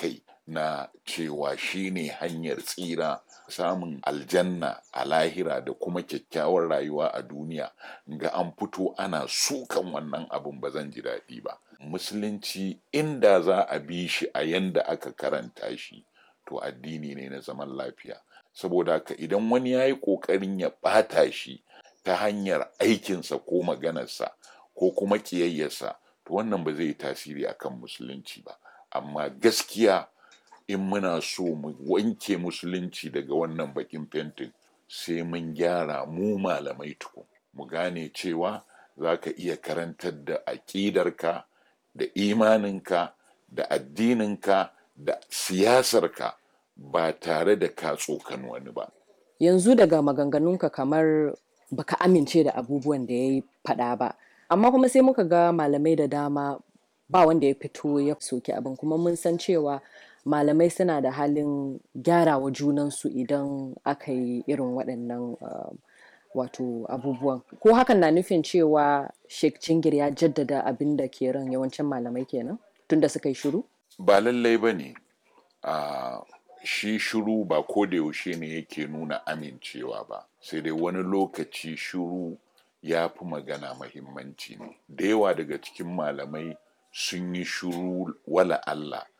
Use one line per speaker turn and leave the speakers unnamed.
kai na cewa shine hanyar tsira samun aljanna a lahira da kuma kyakkyawar rayuwa a duniya ga an fito ana sukan wannan abin ba zan ji daɗi ba musulunci inda za a bi shi a yanda aka karanta shi to addini ne na zaman lafiya saboda haka idan wani ya yi ƙoƙarin ya ɓata shi ta hanyar aikinsa ko maganarsa ko kuma ƙiyayyarsa to wannan ba zai yi tasiri akan musulunci ba amma gaskiya in muna so mu wanke musulunci daga wannan bakin fentin sai mun gyara mu malamai tukun mu gane cewa za ka iya karantar da aƙidarka da imaninka da addininka da siyasarka ba tare da ka tsokan wani ba
yanzu daga maganganunka kamar baka amince da abubuwan da ya yi faɗa ba amma kuma sai muka ga malamai da dama ba wanda ya fito ya soki abin kuma mun san cewa malamai suna da halin gyarawa junansu idan aka yi irin waɗannan uh, wato abubuwan ko hakan na nufin cewa sheikh jingir ya jaddada abin da ke ran yawancin malamai kenan tunda suka yi shiru
ba lallai ba ne uh, shi shiru ba ko da yaushe ne yake nuna amincewa ba sai dai wani lokaci shiru ya fi magana mahimmanci ne da yawa daga cikin malamai sun yi shiru wala Allah